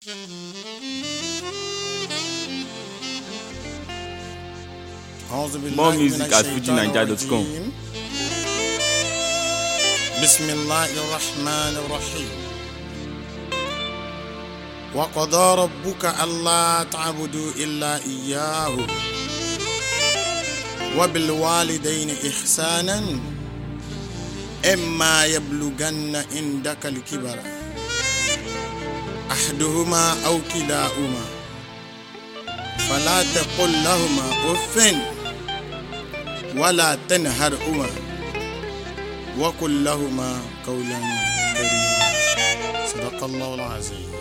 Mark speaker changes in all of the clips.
Speaker 1: أعوذ بالله
Speaker 2: More
Speaker 1: من
Speaker 2: music at
Speaker 1: الشيطان
Speaker 2: fujinaija.com.
Speaker 1: الرجيم. بسم الله الرحمن الرحيم وقضى ربك ألا تعبدوا إلا إياه وبالوالدين إحسانا إما يبلغن عندك الكبر أحدهما أو كلاهما فلا تقل لهما أف ولا تنهرهما وقل لهما قولا كريما صدق الله العظيم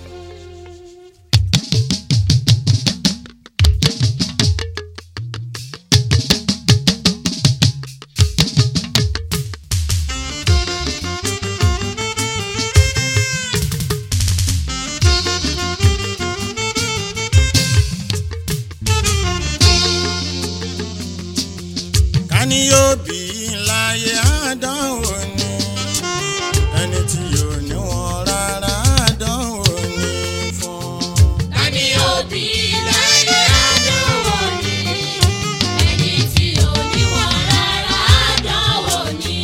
Speaker 1: kání yóò bí láyé àdánwò ni ẹni tí yóò ní wọn rárá àdánwò ni fún.
Speaker 3: Tani òbí láyé àdánwò ni, ẹni tí ò ní wọn rárá àdánwò ni.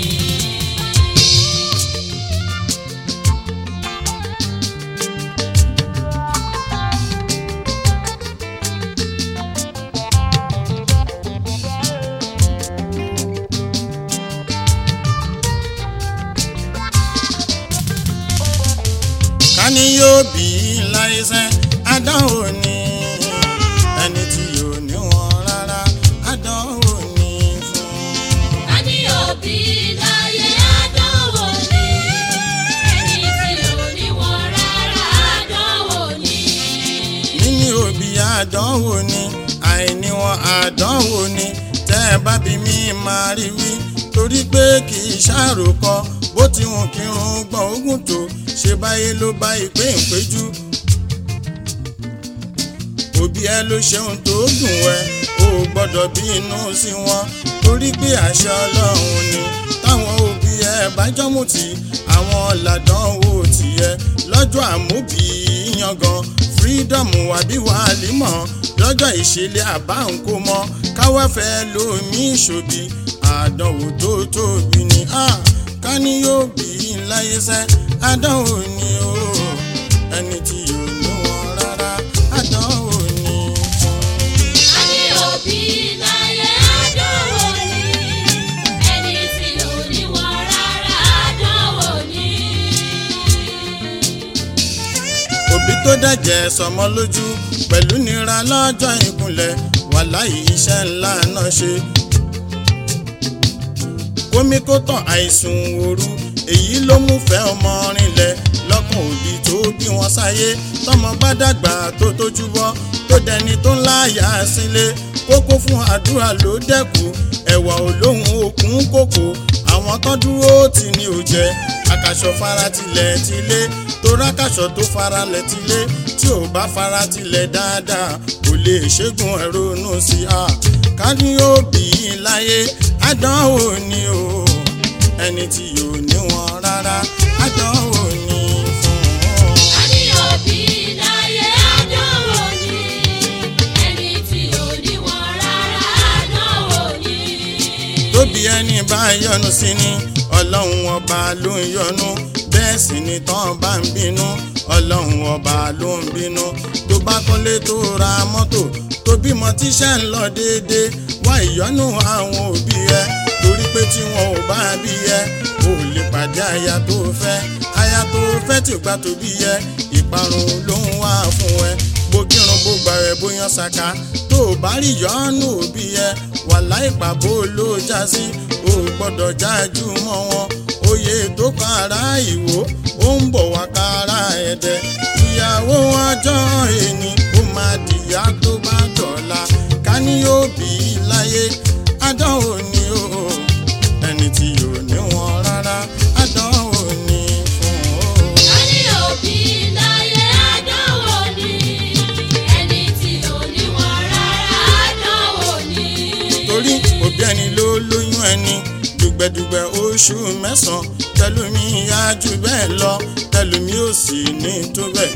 Speaker 1: kání yóò bí láyé sẹ́ àdánwò ni ẹni tí yóò ní wọn rárá àdánwò ni fún.
Speaker 3: Tani òbí láyé àdánwò ni, ẹni tí ò ní wọn rárá àdánwò ni.
Speaker 1: níní òbí àdánwò ni àìní wọn àdánwò ni tẹ́ ẹ bá bí mi máa rí wí torí pé kì í ṣàròkọ bó ti hùn kírun gbọ̀n ogún tó ṣe báyé ló bá ìpè ìpéjú òbí ẹ ló ṣeun tó dùn ẹ o ò gbọ́dọ̀ bí inú sí wọn torí pé àṣà Ọlọ́run ni táwọn òbí ẹ bá jọmùtì àwọn làdánwò tìyẹ lọ́jọ́ àmúbí yangan freedom àbí wàhálímọ̀ lọ́jọ́ ìṣẹ̀lẹ̀ àbá ńkó mọ́ káwáfẹ́ lómi ìṣòbí àdánwò tó tóbi ni ah, ká ní yóò bí láyé sẹ́ àdánwò ni o ẹni tí yóò ní wọn rárá àdánwò ni fún.
Speaker 3: Tani òbí láyé àdánwò ni, ẹni tí ò ní wọn rárá àdánwò ni.
Speaker 1: òbí tó dẹ̀jẹ̀ sọmọ lójú pẹ̀lú nira lọ́jọ́ ìkúnlẹ̀ wàláhì iṣẹ́ ńlá náà ṣe. kómi kó tàn àìsùn òru èyí ló mú fẹ́ ọmọ rinlẹ̀ lọ́kàn òbí tó bí wọn sáyé tọmọ bá dàgbà tó tójú bọ́ tó dẹni tó ń láyà sílé kókó fún àdúrà ló dẹ́kù ẹ̀wà olóhùn òkun kòkó àwọn tó dúró tì ní òjẹ́ àkàṣọ faratilẹ̀ tilé tó rákàṣọ tó faralẹ̀ tilé tí ò bá faratilẹ̀ dáadáa kò lè ṣẹ́gun ẹ̀rọ nù sí a ká ní ó bí i láyé àdánwò ni o ẹni tí yóò ní wọn rárá àdánwò ni fún un.
Speaker 3: Tani òbí láyé àdánwò ni, ẹni tí ò ní wọn rárá àdánwò ni.
Speaker 1: tóbi ẹni bá yọnu sí ni ọlọ́run ọba ló ń yọnu bẹ́ẹ̀ sì ni tán bá ń bínú ọlọ́run ọba ló ń bínú tó bá kọ́lé tó ra mọ́tò tó bímọ tíṣẹ́ ń lọ déédéé wá ìyọ́nú àwọn òbí ẹ torí pé tí wọn ò bá bí ẹ ò lè pàdé aya tó fẹ́ aya tó fẹ́ tí ò gbà tó bí ẹ ìparun ló ń wá fún ẹ bókírun bó gbà ẹ bóyá ṣaka tó o bá rí yọ́nú òbí ẹ wàhálà ìpàbó ló já sí o ò gbọ́dọ̀ jájú mọ́ wọn oyè tó kan ara ìwò ó ń bọ̀ wá kára ẹ̀dẹ̀ ìyàwó ọjọ́ ẹni ó máa dìyà tó bá dọ̀la ká ní yóò bí i láyé àdánwò ni o ẹni tí yóò ní wọn rárá àdánwò ni fún o.
Speaker 3: Tani òbí láyé àdánwò ni, ẹni tí ò ní wọn rárá àdánwò ni.
Speaker 1: torí òbí ẹni ló lóyún ẹni dùgbẹ̀dùgbẹ̀ oṣù mẹ́sàn-án tẹlumi yá jù bẹ́ẹ̀ lọ tẹlumi ò sì ní tó bẹ́ẹ̀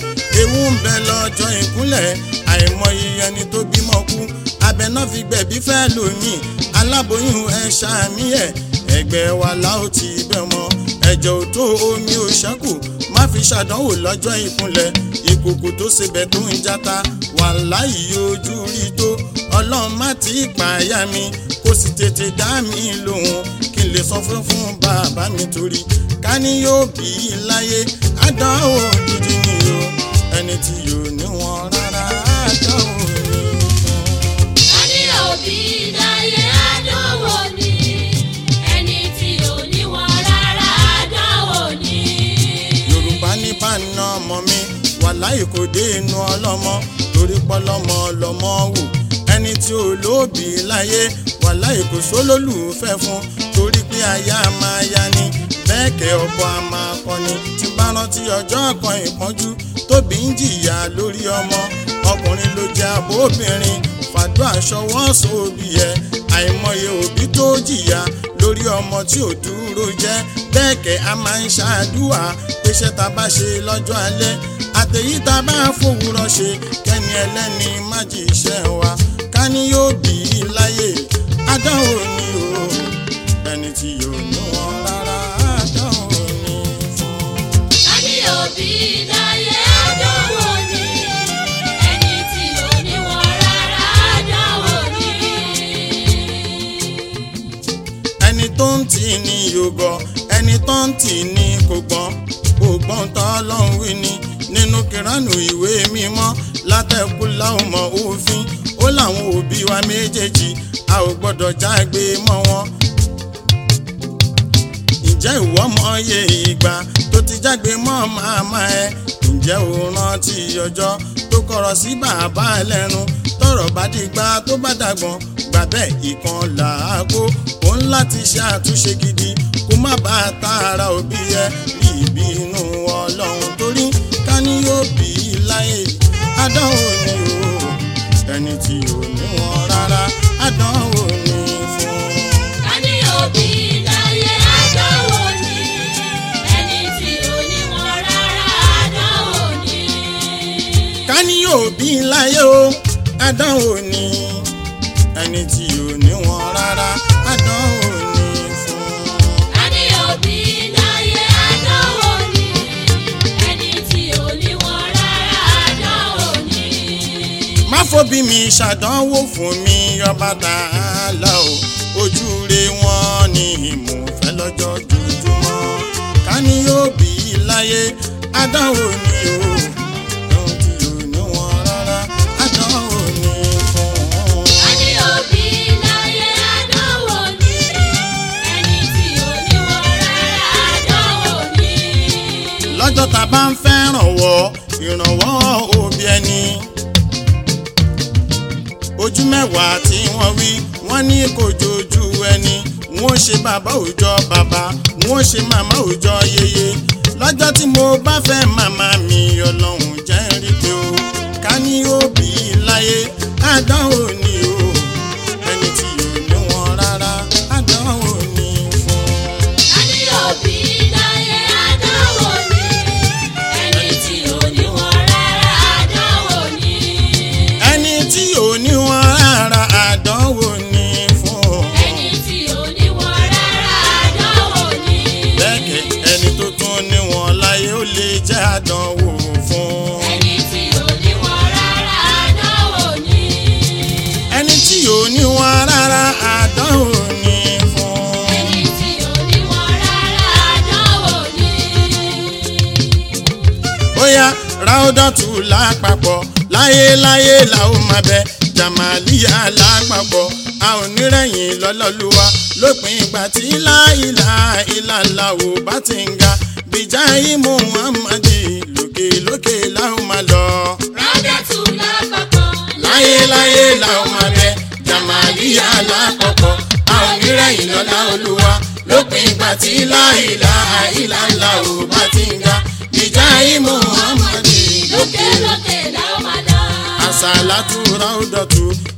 Speaker 1: ewu ń bẹ lọ́jọ́ ìkúnlẹ̀ àìmọye ẹni tó bímọ kú abẹ náà fi gbẹ̀bí fẹ́ lómi aláboyún ẹ ṣàmì ẹ̀ ẹgbẹ́ wa láò ti bẹ̀ mọ́ ẹ̀jẹ̀ ò tó omi ò ṣẹ́kù má fi ṣàdánwò lọ́jọ́ ìkúnlẹ̀ ìkòkò tó ṣebẹ̀ tó ń jata wàláhì ojú rí tó ọlọ́run má ti pààyà mi kó sì tètè dá mi lóhùn kí n lè sọ fún fún bàbá mi torí ká ní yóò bí i láyé àdánwò gidi ni o ẹni tí yóò ní wọn rárá àdánwò ni o.
Speaker 3: a ní òbí láyé àdánwò ni ẹni tí ò ní wọn rárá àdánwò ni.
Speaker 1: yorùbá ní báná ọmọ mi wàláhì kò dé inú ọlọ́mọ torí pọ́lọ́mọ lọ́mọ wò ẹni tí ò lóòbí láyé wàláhì kò sólólùfẹ́ fún torí pé aya máa ya ni bẹ́ẹ̀ kẹ́ ọ̀pọ̀ a máa kọni tí bá rántí ọjọ́ kan ìpọ́njú tóbi ń jìyà lórí ọmọ ọkùnrin ló jẹ́ abóbìnrin fàdúrà ṣọwọ́ sóbì ẹ àìmọye òbí tó jìyà lórí ọmọ tí ò dúró jẹ́ bẹ́ẹ̀ kẹ́ a máa ń ṣàdúrà péṣẹ́ ta bá ṣe lọ́jọ́ alẹ́ àtẹ̀yí ta bá fòwúrọ̀ ṣe kẹ́ni ẹlẹ́ni má jì iṣẹ́ wa ká ní yóò bí i láyé àdánwò ni o ẹni tí yóò ní wọn rárá àdánwò ni fún.
Speaker 3: a ní òbí láyé àdánwò ni ẹni tí ò ní wọn rárá àdánwò ni.
Speaker 1: ẹni tó ń tì ní yògọ ẹni tó ń tì ní kò gbọ́n kò gbọ́n tó ọlọ́run wí ni nínú kìránù ìwé mímọ́ látẹ̀kù láwọn mọ òfin ó láwọn òbí wa méjèèjì a ò gbọ́dọ̀ jágbe mọ́ wọn ǹjẹ́ ìwọ mọye ìgbà tó ti jágbe mọ́ màmá ẹ ǹjẹ́ o rántí ọjọ́ tó kọ̀rọ̀ sí bàbá ẹ lẹ́nu tọ̀rọ̀ bá dìgbà tó bá dàgbọ́n gbà bẹ́ẹ̀ ìkan làákó òun láti ṣe àtúnṣe gidi kó má bàa tààrà òbí ẹ rí ìbínú ọlọ́run torí ká ní yóò bí i láyé àdánwò ni o ẹni tí ò ní wọn rárá àdánwò ni fún un.
Speaker 3: a ní òbí láyé àdánwò ni ẹni tí ò ní wọn rárá àdánwò ni.
Speaker 1: ká ní òbí láyé o àdánwò ni ẹni tí ò ní wọn rárá àdánwò ni fún.
Speaker 3: a ní òbí láyé àdánwò ni ẹni tí ò ní wọn rárá àdánwò ni.
Speaker 1: má fòbí mi ṣàdánwò fún mi ọba tààlà o ojú re wọn ni mò ń fẹ́ lọ́jọ́ jojúmọ́ ká ní òbí láyé àdánwò ni o ẹni tí ò ní wọn rárá àdánwò ni fún.
Speaker 3: a ní òbí láyé àdánwò ni ẹni tí ò ní wọn rárá àdánwò ni.
Speaker 1: lọ́jọ́ tá a bá ń fẹ́ rànwọ́ ìrànwọ́ òbí ẹni. ojú mẹ́wàá tí wọ́n wí wọ́n ní kò jojú ẹni wọ́n ṣe bàbá òòjọ́ bàbá wọ́n ṣe màmá òòjọ́ yeye lọ́jọ́ tí mo bá fẹ́ màmá mi ọlọ́run jẹ́ ń rí pé o ká ní òbí láyé àdánwò ni o ẹni tí ò ní wọn rárá àdánwò ni fún un.
Speaker 3: a ní òbí láyé àdánwò ni ẹni tí ò ní wọn rárá àdánwò ni.
Speaker 1: ẹni tí ò ní wọn rárá àdánwò ni fún un.
Speaker 3: ẹni tí ò ní wọn rárá àdánwò ni.
Speaker 1: bẹ́ẹ̀kẹ́ ẹni tó tún ní wọn láyé ó lè jẹ́ àdánwò fún un.
Speaker 3: ẹni tí ò ní wọn rárá àdánwò ni.
Speaker 1: ẹni tí ò ní wọn rárá àdánwò ni fún un.
Speaker 3: ẹni tí ò ní wọn rárá àdánwò ni.
Speaker 1: bóyá ráódọ̀tù lápapọ̀ láyéláyé la ó máa bẹ jàmàlíyà lápapọ̀ a ò nírẹ̀yìn lọ́lọ́lúwa lópin ìgbà tí láìlà ìlàlà ò bá ti ń ga bíjáì muhammadi lókè lókè la ó máa lọ.
Speaker 3: rádàtú lápapọ̀.
Speaker 1: láyéláyé la ó máa bẹ jàmàlíyà lápapọ̀ a ò nírẹ̀yìn lọ́lá olúwa lópin ìgbà tí láìlà ìlàlà ò bá ti ń ga bíjáì muhammadi
Speaker 3: lókè lókè la ó máa lọ.
Speaker 1: àsàlátù ráúdọ̀tù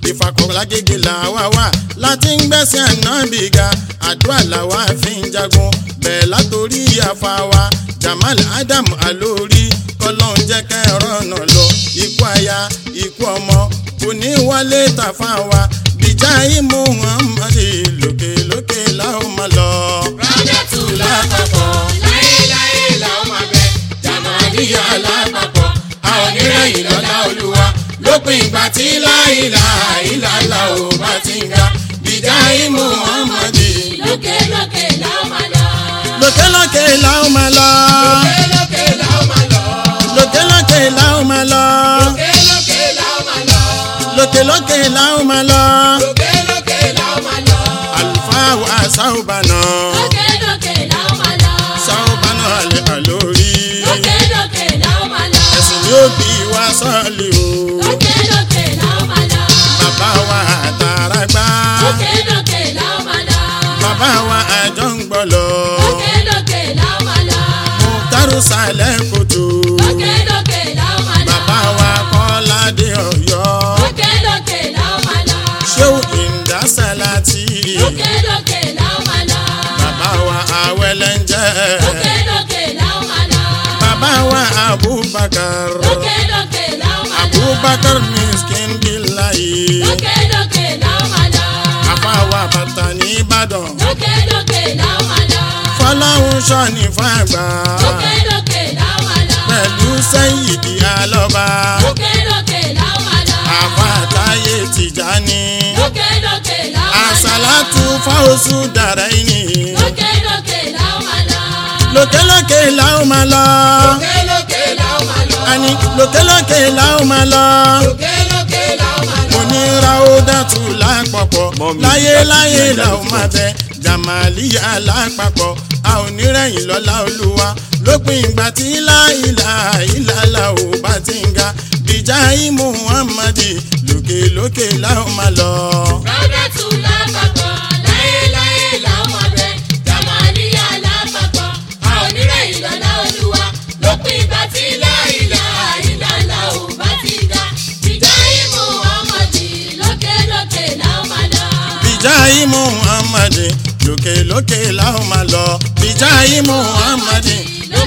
Speaker 1: ìfàkọ̀lágége làwa wà láti ń gbẹ́sẹ̀ ànábì ga àdúrà làwa fi ń jagun bẹ́ẹ̀ látòrí àfa wa Jamal Adam Alori kọ́lọ́n jẹ́ kẹ́rọ ọ̀nà lọ ikú aya ikú ọmọ kò ní wálé tàfà wa bìjà ìmú Muhammad lókè lókè làwọn máa lọ.
Speaker 3: Rọ́dẹ̀tù lápapọ̀ láéláé làwọn máa bẹ. Jàmàlíyà lápapọ̀ a ò ní rẹ̀yìn lọ́lá olúwa.
Speaker 1: lópin ìgbà tí láìlà ìlàlà ò bá ti ń ga bìjà ìmú Muhammad
Speaker 3: Lókè lókè làwọn máa lọ.
Speaker 1: lókè lókè làwọn máa lọ.
Speaker 3: lókè làwọn máa lọ.
Speaker 1: lókè lókè làwọn máa lọ.
Speaker 3: lókè lókè làwọn máa lọ.
Speaker 1: lókè lókè làwọn máa lọ.
Speaker 3: lókè lókè làwọn máa lọ.
Speaker 1: àlùfáà wa sáùbànà
Speaker 3: lókè lókè làwọn máa lọ.
Speaker 1: sáùbànà àlè àlórí
Speaker 3: lókè lókè làwọn máa lọ.
Speaker 1: ẹ̀sìn yóò bí wa sọ́ọ̀lì o
Speaker 3: lókè lókè làwọn máa lọ.
Speaker 1: bàbá wa àtàràgbà
Speaker 3: lókè lókè làwọn máa lọ.
Speaker 1: bàbá wa àjọ ń gbọ́lọ̀
Speaker 3: lókè lókè làwọn máa lọ.
Speaker 1: mùtárù sàlẹ̀ kòtò
Speaker 3: lókè lókè làwọn máa lọ.
Speaker 1: bàbá wa kọ́ládé ọ̀yọ́
Speaker 3: lókè lókè làwọn máa lọ.
Speaker 1: ṣéwù ìndásálàtì
Speaker 3: lókè lókè làwọn máa lọ.
Speaker 1: bàbá wa àwẹ̀lẹ́njẹ́
Speaker 3: lókè lókè làwọn máa lọ.
Speaker 1: bàbá wa abubakar
Speaker 3: lókè lókè làwọn máa lọ.
Speaker 1: abubakar miskin bilayi
Speaker 3: lókè lókè làwọn máa lọ.
Speaker 1: àfàwà bàtà ní ìbàdàn
Speaker 3: lókè lókè làwọn máa lọ.
Speaker 1: fọláhùn sọ́ni fàgbà
Speaker 3: lókè lókè làwọn máa lọ.
Speaker 1: pẹ̀lú sẹ́yìdì alọ́ba
Speaker 3: lókè lókè làwọn máa lọ.
Speaker 1: àfàtàyè tìjání
Speaker 3: lókè lókè làwọn máa lọ.
Speaker 1: àsàlátù fáwọsù dàrá ìní
Speaker 3: lókè lókè làwọn máa lọ.
Speaker 1: lókèlókè làwọn máa lọ
Speaker 3: lókè lókè làwọn máa lọ.
Speaker 1: àní lókèlókè làwọn máa lọ
Speaker 3: lókè lókè làwọn máa lọ.
Speaker 1: mo ní ráúdàtù lápapọ̀ láyéláyé làwọn máa bẹ jàmàlíyà lápapọ̀ a ò ní rẹ̀yìn lọ́lá olúwa lópin ìgbà tí láìlà ìlàlà ò bá ti ń ga bìjà ìmú muhammadi lókèlókè làwọn máa lọ.
Speaker 3: Rọ́dẹ̀tù lápapọ̀ láéláé làwọn máa bẹ. Jàmàlíyà lápapọ̀ a ò ní rẹ̀yìn lọ́lá olúwa. Lópin ìgbà tí láìlà ìlàlà ò bá ti ga. Ìjà ìmú ọmọdé lókè lókè làwọn máa lọ.
Speaker 1: bìjà ìmú muhammadi lókèlókè làwọn máa lọ bìjà ìmú muhammadi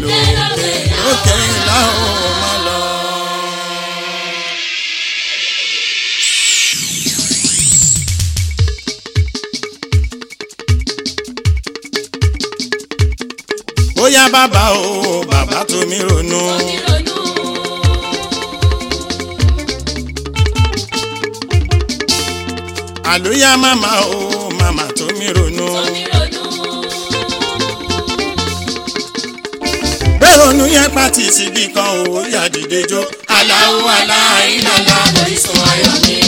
Speaker 1: lókèlókè làwọn máa lọ. ó yá bàbá o bàbá tó mi ronú.
Speaker 3: Omi ronú.
Speaker 1: àlóyá màmá o màmá tó mi ronú.
Speaker 3: Omi ronú.
Speaker 1: pé ronú yẹn pàtì síbi kan o yá dìde jó.
Speaker 3: Aláwo aláìlọ́lá orísun ayọ̀ mi.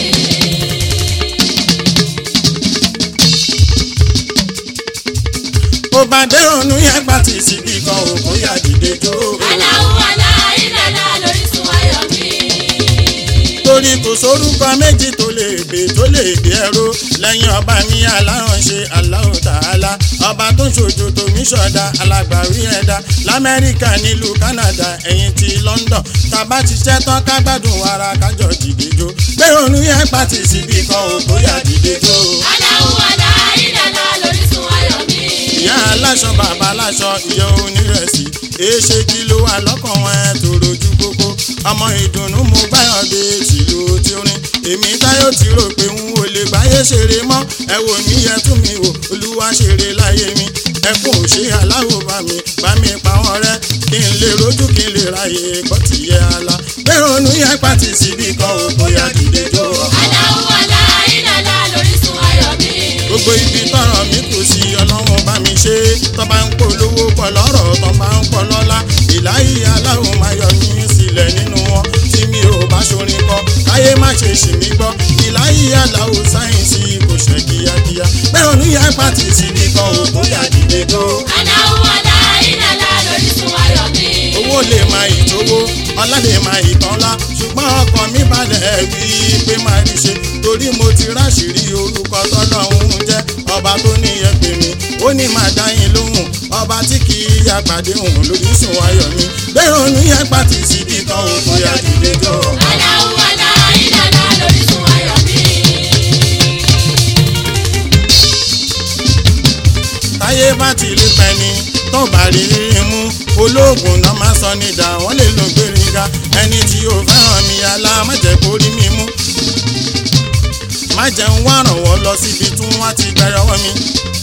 Speaker 1: ó bá dé ronú yẹn pàtì síbi kan o kó yá dìde jó.
Speaker 3: Aláwo aláìlọ́lá lórísun ayọ̀ mi.
Speaker 1: torí kò sórúkọ méjì tó lè gbé tó lè gbé ẹrú lẹ́yìn ọba mi aláhànṣe Allahu Ta'ala ọba tó ń ṣojú tòmí ṣọ̀dá alágbàwí ẹ̀dá lamẹ́ríkà nílùú Canada ẹ̀yìn ti London tàbá ti ṣẹ́ tán ká gbádùn wàrà kájọ dìde jó pé ronú yẹn pàtì síbi kan ò kó yá dìde jó.
Speaker 3: Aláwo aláìlọ́lá lórísun ayọ̀ mi.
Speaker 1: ìyá aláṣọ bàbá aláṣọ ìyá onírẹsì èéṣe kí ló wà lọ́kàn wọn ẹ̀ tó rojú kókó ọmọ ìdùnnú mo gbáyọ̀ dé tìlú tí ó rìn èmi táyọ̀ ti rò pé n ò lè gbáyé ṣeré mọ́ ẹ wò mí ẹ tún mi wò olúwa ṣeré láyé mi ẹkún ò ṣe aláwọ̀ bá mi bá mi pa wọn rẹ́ kí n lè rojú kí n lè ráyè gbọ́ tìyẹ ala bẹ́ẹ̀ ronú yẹn pàtì síbi kan ò bóyá dìde jó
Speaker 3: Aláwo aláìlọ́lá lórísun ayọ̀ mi.
Speaker 1: gbogbo ibi tọrọ mi kù sí ọlọ́run bá mi ṣe tó bá ń polówó pọ̀ lọ́rọ̀ tó bá ń pọ̀ lọ́lá ìláyé aláwọ̀ máa yọ mí sílẹ̀ nínú wọn tí mi ò bá ṣorin kọ káyé má ṣe ṣì mí gbọ́ ìláyé aláwọ̀ sáyẹ̀nsì kò ṣe kíákíá bẹ́ẹ̀ oníyà pàtì síbi kan ò bóyá dìde tó.
Speaker 3: Aláwo aláìlọ́lá lórísun ayọ̀ mi.
Speaker 1: owó lè máa ìtòwó ọlá lè máa ìtọ́lá ṣùgbọ́n ọkàn mi balẹ̀ wí pé máa rí ṣe torí mo ti ráṣìírí orúkọ tọ́lọ́hún jẹ́ ọba tó níyẹn pè mí ó ní máa dá yín lóhùn ọba tí kì í yàgbàdé òun lóríṣun ayọ̀ mi bẹ́ẹ̀ òun yẹn pàtì síbi kan ò bóyá dìde jọ.
Speaker 3: Aláwo aláìlọ́lá lórísun ayọ̀ mi.
Speaker 1: ológun náà máa sọ nídà wọ́n lè lo gbéringa ẹni tí ó fẹ́ràn mi alá má jẹ́ kó rí mi mú má jẹ́ ń wá rànwọ́ lọ síbi tí wọ́n ti gbà yọwọ́ mi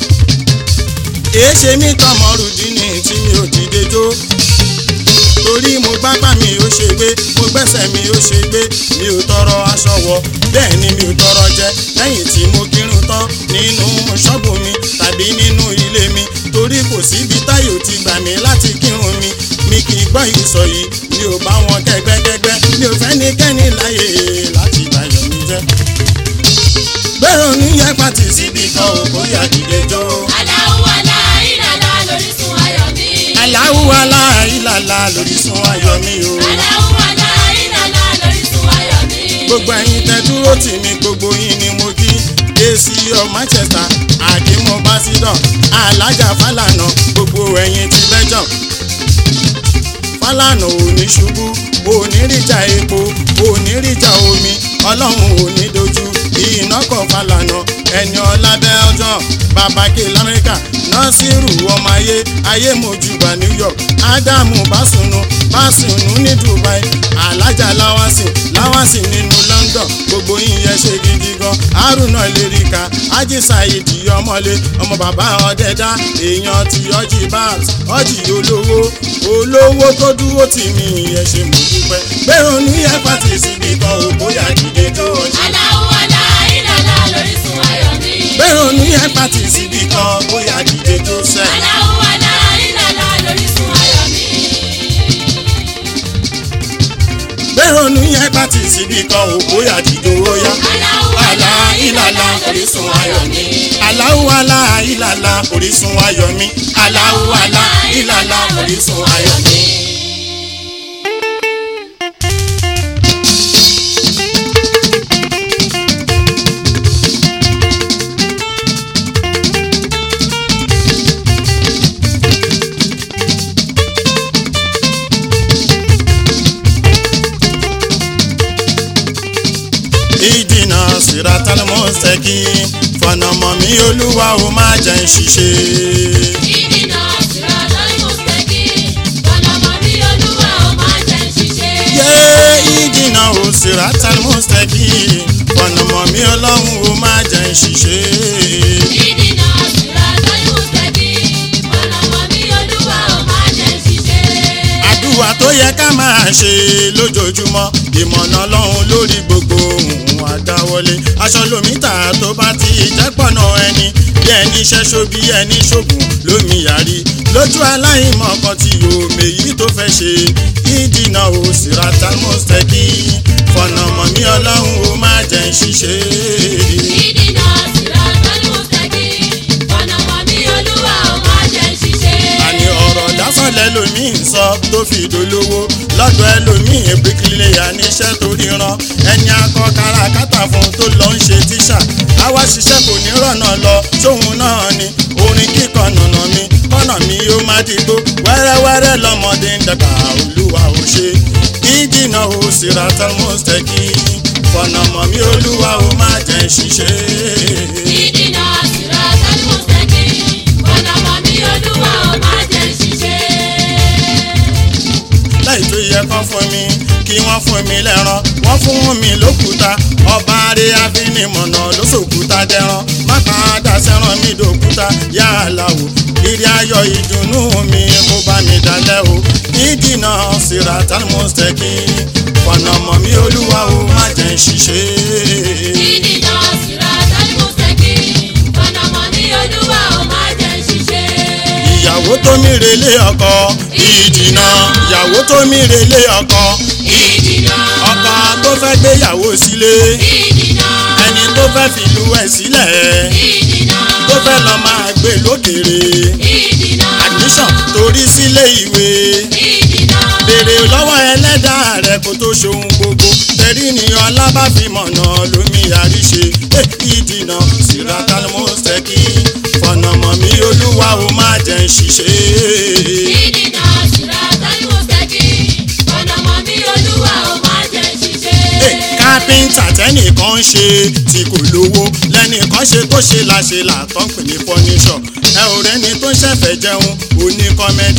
Speaker 1: èé ṣe mí tọmọrùdínì tí mi ò dìde jó torí mo gbápá mi ò ṣe gbé mo gbẹ́sẹ̀ mi ò ṣe gbé mi ò tọrọ aṣọ wọ bẹ́ẹ̀ ni mi ò tọrọ jẹ lẹ́yìn tí mo kírun tán nínú ṣọ́ọ̀bù mi tàbí nínú ilé mi torí kò síbi táyò ti gbà mí láti kírun mi mi kì í gbọ́ ìsọ̀ yìí mi ò bá wọn kẹ́gbẹ́kẹ́gbẹ́ mi ò fẹ́ ní kẹ́ni láyè láti bàyọ̀ mi jẹ́ bẹ́ẹ̀ ni yẹ pàtì síbi kan ò bóyá dìde jó.
Speaker 3: Aláwọ̀ aláìlàlá lórísun ayọ̀ mi.
Speaker 1: aláwù aláìlàlà lórísun ayọ̀ mi o.
Speaker 3: Aláwọ̀ aláìlàlá lórísun ayọ̀ mi.
Speaker 1: gbogbo ẹ̀yin tẹ́ dúró tì mí gbogbo yín ni mo kí ac of manchester àdìmọ básídọ̀ alájà fàlànà gbogbo ẹ̀yin ti bẹ́jọ̀ fàlànà ò ní ṣubú onírìjà epo onírìjà omi ọlọ́run ò ní dojú iná kan fàlànà ẹni ọlábẹ́ ọjọ́ babake lamẹ́ríkà nọ́sírù ọmọ ayé ayé mojúbà new york ádámù básùnù básùnù ní dubai alájà láwásì láwásì nínú london gbogbo yíyẹ ṣe gidi gan haruna lèrìkà ájí saheed ọmọlé ọmọ bàbá ọdẹdá èèyàn ti ọjì bat ọjì olówó olówó tó dúró tì mí ìyẹn ṣe mo dúpẹ́ gbèrò ní ẹ pàtì síbi kan ò bóyá dìde tó ọjì
Speaker 3: Aláwọ̀ aláìlàlá lórísun ayọ̀ mi.
Speaker 1: gbèrò ní ẹ pàtì síbi kan bóyá dìde tó sẹ́.
Speaker 3: Aláwọ̀ aláìlàlá lórísun ayọ̀ mi.
Speaker 1: gbèrò ní ẹ pàtì síbi kan ò bóyá dìde ó yá.
Speaker 3: Aláwọ̀ aláìlàlá lórísun ayọ̀ mi.
Speaker 1: Aláwù aláìlàlà orísun ayọ̀ mi. Aláwù aláìlàlà orísun ayọ̀ mi. ìdìnà siratal mustaqim fọ̀nàmọ́ mi olúwa ó má jẹ́ ń ṣiṣẹ́.
Speaker 3: Ìdìnà siratal mustaqim. Ọ̀nàmọ́ mi olúwa ó máa jẹ́ ṣiṣẹ́.
Speaker 1: yé ìdìnà ò siratal mustaqim fọ̀nàmọ́ mi ọlọ́run ó má jẹ́ ń ṣiṣẹ́.
Speaker 3: Ìdìnà siratal mustaqim. Ọ̀nàmọ́ mi olúwa ó máa jẹ́ ṣiṣẹ́.
Speaker 1: àdúrà tó yẹ ká máa ṣe lójoojúmọ́ ìmọ̀nà ọlọ́run lórí gbogbo ohun àdáwọlé aṣọ lómítà tó bá ti jẹ́pọ̀nà ẹni bí ẹni ṣẹ́ṣó bí ẹni ṣògùn lómi yàrí lójú aláìmọ̀ kan tí òmè yìí tó fẹ́ ṣe ìdìnà ò siratal mustaqim fọ̀nà mọ̀ mí ọlọ́run ó má jẹ́ ń ṣiṣẹ́.
Speaker 3: Ìdìnà siratal mustaqim. Ọ̀nàmọ́ mi olúwa ó máa jẹ́ ṣiṣẹ́.
Speaker 1: àní ọ̀rọ̀ lásọ̀lẹ̀ lomi ń sọ tó fi dolówó lọ́dọ̀ ẹlòmíì bíríkìlẹ̀yà níṣẹ́ tó ríran ẹni akọ kárakáta fún tó lọ ń ṣe tíṣà àwa ṣiṣẹ́ kò ní rọ̀nà lọ sóhun náà ni orin kíkọ nànà mi kọ́nà mi ó má dìgbò wẹ́rẹ́wẹ́rẹ́ lọ́mọdé ń dàgbà olúwa ò ṣe ìdìnà ò siratal mustaqim fọ̀nà mọ̀ mí olúwa ó má jẹ́ ṣiṣẹ́.
Speaker 3: Ìdìnà siratal mustaqim. Ọ̀nàmọ́ mi olúwa ó máa jẹ́ ṣiṣẹ́.
Speaker 1: láì tó yẹ kán fún mi kí wọ́n fún mi lẹ́ran wọ́n fún mi lókúta ọba rẹ̀ afinimọ̀nà ló sòkúta dẹ́ran má padà sẹ́ran mi dòkúta yàrá wò ìrì ayọ̀ ìdùnnú mi kó bá mi dalẹ̀ o ìdìnà siratal mustaqim fọ̀nà mọ̀ mí olúwa o má jẹ́ ń ṣiṣẹ́.
Speaker 3: Ìdìnà siratal mustaqim. Ọ̀nàmọ́ mi olúwa ó máa jẹ́ ṣiṣẹ́.
Speaker 1: ìyàwó tó mi relé ọkọ ìdìnà ìyàwó tó mi relé ọkọ
Speaker 3: Ìdìnà.
Speaker 1: ọkọ tó fẹ́ gbéyàwó sílé
Speaker 3: Ìdìnà.
Speaker 1: ẹni tó fẹ́ fìlú ẹ̀ sílẹ̀
Speaker 3: Ìdìnà.
Speaker 1: tó fẹ́ lọ máa gbé lókèrè
Speaker 3: Ìdìnà.
Speaker 1: admission torí sílé ìwé
Speaker 3: Ìdìnà.
Speaker 1: béèrè lọ́wọ́ ẹlẹ́dàá rẹ̀ kó tó ṣohun gbogbo tẹ̀rí ni ọlá bá fi mọ̀nà lómi àríṣe Eh, ìdìnà siratal mustaqim fọ̀nà mọ̀ mí olúwa ó má jẹ́ ń ṣiṣẹ́.
Speaker 3: Ìdìnà siratal mustaqim. Ọ̀nàmọ́ mi olúwa ó máa jẹ́ ṣiṣẹ́.
Speaker 1: kápẹ́ńtà tẹ́nìkan ń ṣe tí kò lówó lẹ́nìkan ṣe tó ṣe láṣẹ làtọ́ ń pè ní fọ́níṣọ̀ ẹ ò rẹ́ni tó ń ṣẹ̀fẹ̀ jẹun oní kọ́mẹ́dì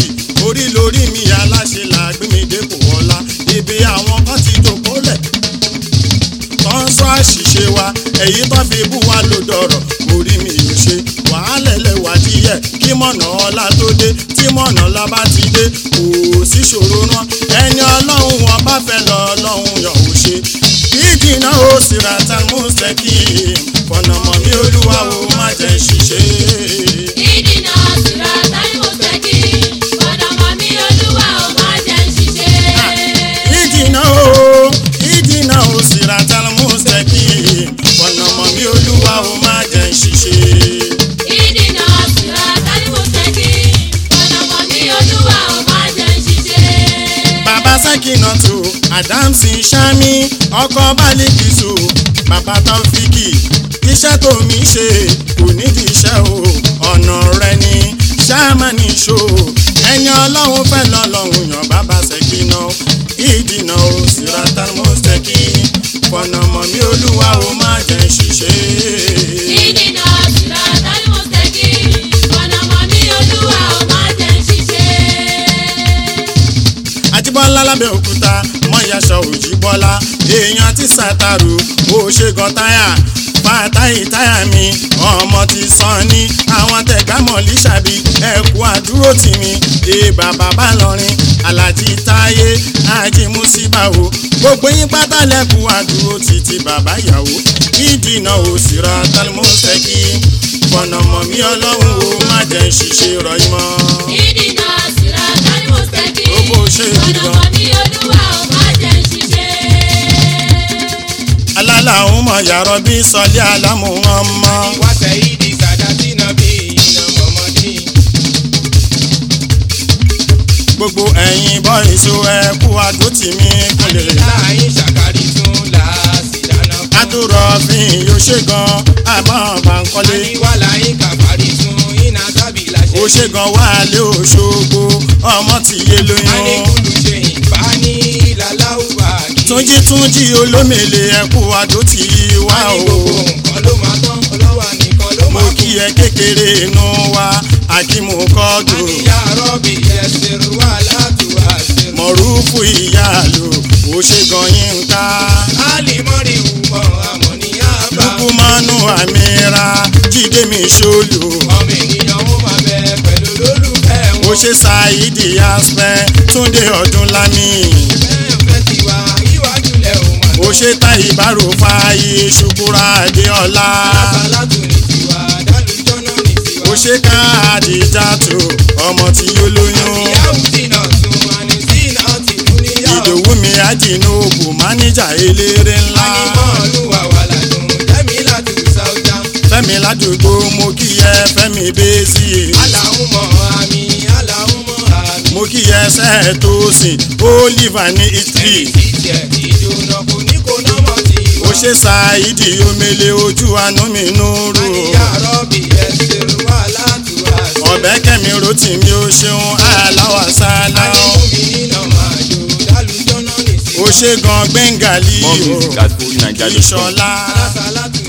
Speaker 1: orí lórí mi aláṣẹ làgbé mi dépò ọlá ibi àwọn kan ti jòkó lẹ̀ tó ń sọ àṣìṣe wa èyí tó fi bú wa ló dọ̀rọ̀ orí mi ò ṣe wàhálà ẹlẹ́wà díẹ̀ kí mọ̀nà ọlá tó dé tí mọ̀nà ọlá bá ti dé kò sí ṣòro náà ẹni ọlọ́run wọn bá fẹ́ lọ ọlọ́run yàn ó ṣe ìdìnnà ó sì ra tan mustaki fọ̀nà mọ̀ mí olúwa ó má jẹ́ ṣiṣẹ́.
Speaker 3: ìdìnà síra táyé mo fẹ́ kí ọ̀nà mọ̀ mí olúwa ò má jẹ́ ṣiṣẹ́.
Speaker 1: ìdìnnà ó ìdìnnà ó sì ra tan mustaki fọ̀nà mọ̀ mí olúwa ó má jẹ́ ṣiṣẹ́.
Speaker 3: ìdìnà síra táyé mo fẹ́ kí ọ̀nà mọ̀ mí olúwa ò má jẹ́ ṣiṣẹ́.
Speaker 1: bàbá sákìnàtò adamsi sami ọkọ balikisu bàbá taofiki iṣẹ́ tó mi ṣe kò nídìí iṣẹ́ o ọ̀nà rẹ ni sáàmánì ṣó ẹni ọlọ́run fẹ́ lọ́lọ́run yàn bàbá sẹ́kìnà ìdìnà o sírata mọ́sẹ̀kì fọ̀nà mọ̀ mí olúwa o má jẹ́ ṣiṣẹ́.
Speaker 3: ìdìnà síra táyé mo fẹ́ kí ọ̀nà mọ̀ mí olúwa ò má jẹ́ ṣiṣẹ́.
Speaker 1: àjíbọ́lá lábẹ́ òkúta mọ́yàṣọ òjìbọ́lá èèyàn ti sàtàrù ó ṣe gan táyà fàtáyì táyà mi ọmọ ti sàn ní àwọn tẹ̀gámọ̀ líṣàbí ẹ̀kú àdúró tì mí èèbà bàbá lọrin alájí táyé ajímúsíbà o gbogbo yín pátá lẹ́kú àdúró títí bàbá ìyàwó ìdìnà òsìrà tálmọ́sẹ̀kì fọ̀nàmọ́ mi ọlọ́run ó má jẹ́ ṣiṣẹ́ rọ̀ ìmọ̀.
Speaker 3: ìdìnà síra táyé mo fẹ́ kí
Speaker 1: Ó bó ṣe
Speaker 3: ọ̀nà
Speaker 1: gidigan.
Speaker 3: mọ̀ mí olúwa ò má jẹ́ ṣiṣẹ́.
Speaker 1: alálàhùn mọ̀ yàrá bí sọlé alámù wọn mọ́.
Speaker 2: وسيد سادات نبينا محمد
Speaker 1: gbogbo ẹ̀yin bọ́ìsù ẹ̀kú àdótì mi kúnlẹ̀.
Speaker 2: láyé ṣàkárí tún láàsì dáná fún.
Speaker 1: àtúrọ̀ fi yóò ṣe gan àmọ́ bàǹkọ́lé.
Speaker 2: àníwá láyé kàfárí tún iná tábì láṣẹ.
Speaker 1: ó ṣe gan wálé òṣogbo ọmọ tí yé lóyún.
Speaker 2: aníkùlù ṣe ìbá ní ìlàláwùbá kí.
Speaker 1: túnjí túnjí olómèlè ẹ̀kú àdótì wá
Speaker 2: àní
Speaker 1: o.
Speaker 2: gbogbo nǹkan ló máa tán ọlọ́wà nìkan ló
Speaker 1: mo
Speaker 2: máa
Speaker 1: kí ẹ kékeré inú wa àkímù kọ́dù.
Speaker 2: àníyá rọ́bì ẹsẹ̀ wà látùwà ṣe.
Speaker 1: mọ̀rúfù ìyáàlú ó ṣe gan yín ká.
Speaker 2: alimọ́rì wùmọ̀ àmọ́ ní àbá.
Speaker 1: lukumanu amira jíde mi ṣolù.
Speaker 2: ọmọ ènìyàn ó máa bẹ pẹ̀lú lólùfẹ́ wọn.
Speaker 1: ó ṣe ṣáìdì aspẹ túndé ọdún lámì.
Speaker 2: bẹ́ẹ̀ fẹ́ tiwa iwájú lẹ̀ ò máa
Speaker 1: ó ṣe ta ìbárò fààyè ṣùkúrà adéọlá.
Speaker 2: alásàlátù ní tiwa dálùjọ́nà ní tiwa.
Speaker 1: ó ṣe káàdì jàtò ọmọ tí ó lóyún.
Speaker 2: ìyáwó dínà tún wà ní sínà tì tún níyàwó.
Speaker 1: ìdòwú mi àjìnàbù máníjà eléré ńlá.
Speaker 2: anímọ̀ọ́lù wà wà ládùn tẹ́mi látù sáúdà.
Speaker 1: fẹ́mi ládùúgbò mo kí ẹ fẹ́mi bẹ́sì.
Speaker 2: aláhùnmọ̀ àmì aláhùnmọ̀ àmì.
Speaker 1: mo kí ẹ sẹ́ẹ̀tò sìn oliva ní italy.
Speaker 2: ẹni tí tiẹ̀ ti jóná kò ní kó nọ́mọ̀ tí wà.
Speaker 1: ó ṣe ṣáìdì omele ojú àánú mi núrù.
Speaker 2: àníyá rọ́bì ẹsẹ̀ wà látùwà ṣe.
Speaker 1: ọ̀bẹ kẹ́mi rotì mi ó ṣeun aláwà sálá.
Speaker 2: àníkùnmí nínà máa jò dálùjọ́nà ní tiwa.
Speaker 1: ó ṣe gan gbẹ̀ngàlì
Speaker 4: More music at FujiNigeria.com.
Speaker 1: ìṣọ̀lá
Speaker 2: alásàlátù